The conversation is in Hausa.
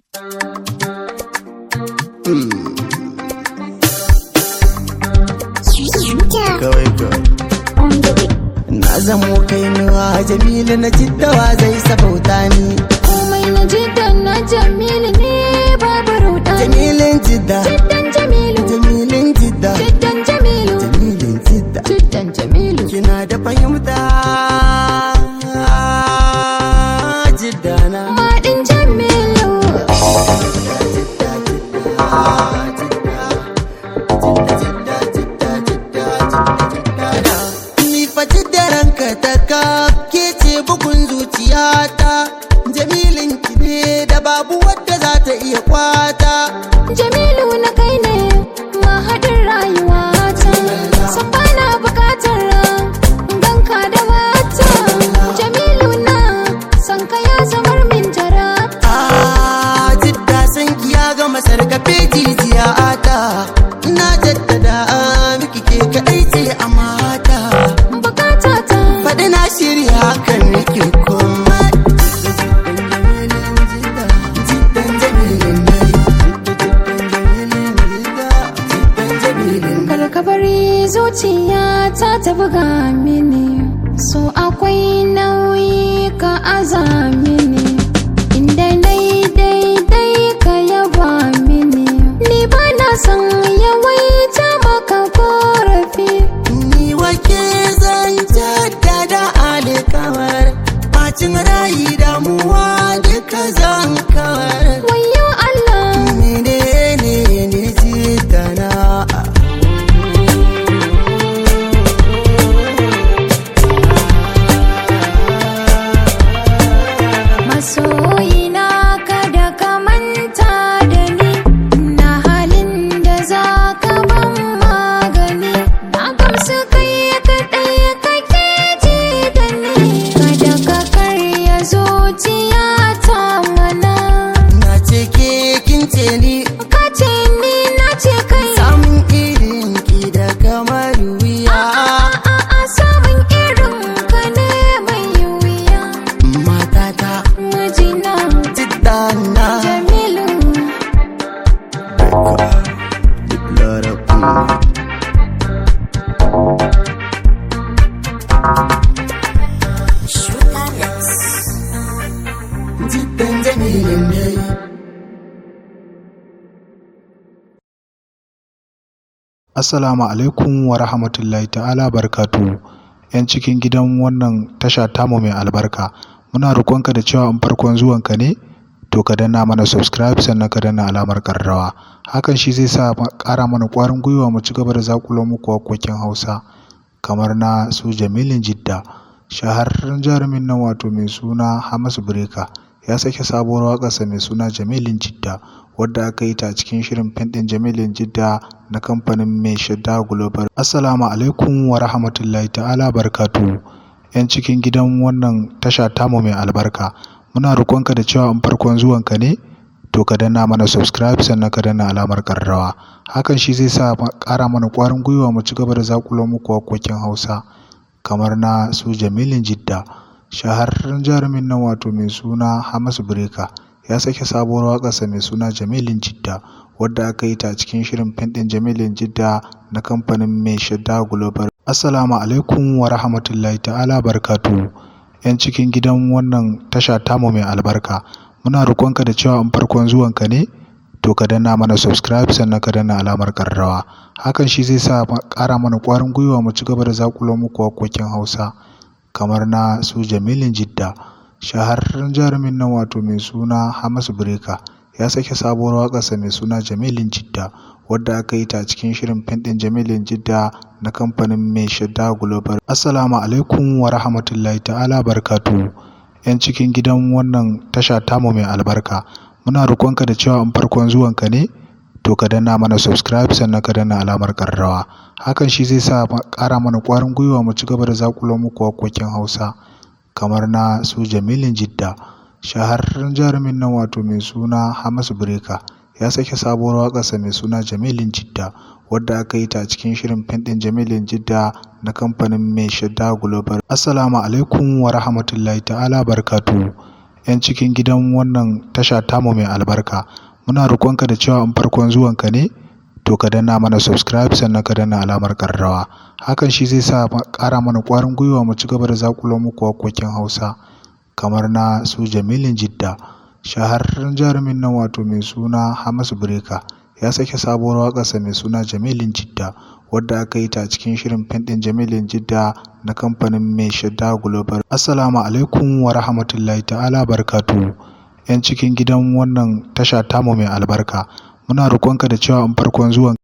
kawai kawai na zamo kainuwa jamilu na jiddawa zai sabauta ni komai na jiddan na jamilu ne babu ruɗa jamilin jidda jiddan jamilu jamilin jidda jiddan jamilu jamilin jidda jiddan jamilu kina da fahimta jidda na maɗin jamilu Ni fa jidda ranka ta ka ke ce bugun zuciyata jamilin ki ne da babu wadda za ta iya kwata jamilu na kai ne mahaɗin rayuwata san bana buƙatar ganka da wata jamilu na san ka ya zamar min jara Ah, jidda san ki ya gama sarkafe jijiya ata na jaddada miki ke kaɗai ce a mata bukata ta faɗi na shirya hakan nake kuma jiddan jamilin ne jiddan jamilin kar ka bari zuciya ta ta buga mini so akwai nauyi ka aza mini inda nai daidai ka yaba mini ni ba na son yawaita maka korafi ni wake zan jaddada alikawar bacin rayi damuwa duka zan kawar wayo Allah menene ne jiddana masoyina kada ka manta da ni na halin da za ka ban magani na gamsu kai kaɗai kake ji da ni kada ka karya zuciya ta mana na ce ke kin ce ni ka ce ni na ce kai samun irin ki da kamar wuya a a samun irin ka ne mai wuya matata majina jiddana jamilu jiddan jamilin ne Assalamu alaikum wa rahmatullahi ta'ala barkatu. ‘Yan cikin gidan wannan tasha tamu mai albarka, muna roƙonka da cewa in farkon zuwanka ne, to ka danna mana subscribe sannan ka danna alamar ƙararrawa. Hakan shi zai sa ma- ƙara mana ƙwarin gwiwa mu ci gaba da zaƙulo muku waƙoƙin Hausa kamar na su Jamilin Jidda. Shahararren jarumin nan wato mai suna Hamisu Breka ya sake sabuwar waƙarsa mai suna Jamilin Jidda wadda aka yi ta a cikin shirin fim ɗin Jamilin Jidda na kamfanin mai shadda Global. Assalamu alaikum wa rahmatullahi ta'ala barkatu. ‘Yan cikin gidan wannan tasha tamu mai albarka, muna roƙonka da cewa in farkon zuwanka ne, to ka danna mana subscribe sannan ka danna alamar ƙararrawa. Hakan shi zai sa ma- ƙara mana ƙwarin gwiwa mu ci gaba da zaƙulo muku waƙoƙin Hausa kamar na su Jamilin Jidda. Shahararren jarumin nan wato mai suna Hamisu Breka ya sake sabuwar waƙarsa mai suna Jamilin Jidda wadda aka yi ta a cikin shirin fim ɗin Jamilin Jidda na kamfanin mai shadda Global. Assalamu alaikum wa rahmatullahi ta'ala barkatu. ‘Yan cikin gidan wannan tasha tamu mai albarka, muna roƙonka da cewa in farkon zuwanka ne, to ka danna mana subscribe sannan ka danna alamar ƙararrawa. Hakan shi zai sa ma- ƙara mana ƙwarin gwiwa mu ci gaba da zaƙulo muku waƙoƙin Hausa kamar na su Jamilin Jidda. Shahararren jarumin nan wato mai suna Hamisu Breka ya sake sabuwar waƙarsa mai suna Jamilin Jidda wadda aka yi ta a cikin shirin fim ɗin Jamilin Jidda na kamfanin mai shadda Global. Assalamu alaikum wa rahmatullahi ta'ala barkatu. ‘Yan cikin gidan wannan tasha tamu mai albarka, muna roƙonka da cewa in farkon zuwanka ne, to ka danna mana subscribe sannan ka danna alamar ƙararrawa. Hakan shi zai sa ma- ƙara mana ƙwarin gwiwa mu ci gaba da zaƙulo muku waƙoƙin Hausa kamar na su Jamilin Jidda. Shahararren jarumin nan wato mai suna Hamisu Breka ya sake sabuwar waƙarsa mai suna Jamilin Jidda wadda aka yi ta a cikin shirin fim ɗin Jamilin Jidda na kamfanin mai shadda Global. Assalamu alaikum wa rahmatullahi ta'ala barkatu. 'yan cikin gidan wannan tasha tamu mai albarka muna roƙonka da cewa in farkon zuwanka ne to ka danna mana subscribe sannan ka danna alamar ƙararrawa hakan shi zai sa ƙara mana ƙwarin gwiwa mu ci gaba da zaƙulo muku waƙoƙin hausa kamar na su jamilin jidda shahararren jarumin nan wato mai suna hamisu breka ya sake sabuwar waƙarsa mai suna jamilin jidda wadda aka yi ta cikin shirin fim ɗin jamilin jidda na kamfanin mai shadda global assalamu alaikum wa rahmatullahi ta'ala barkatu yan cikin gidan wannan tasha tamu mai albarka muna roƙonka da cewa in farkon zuwan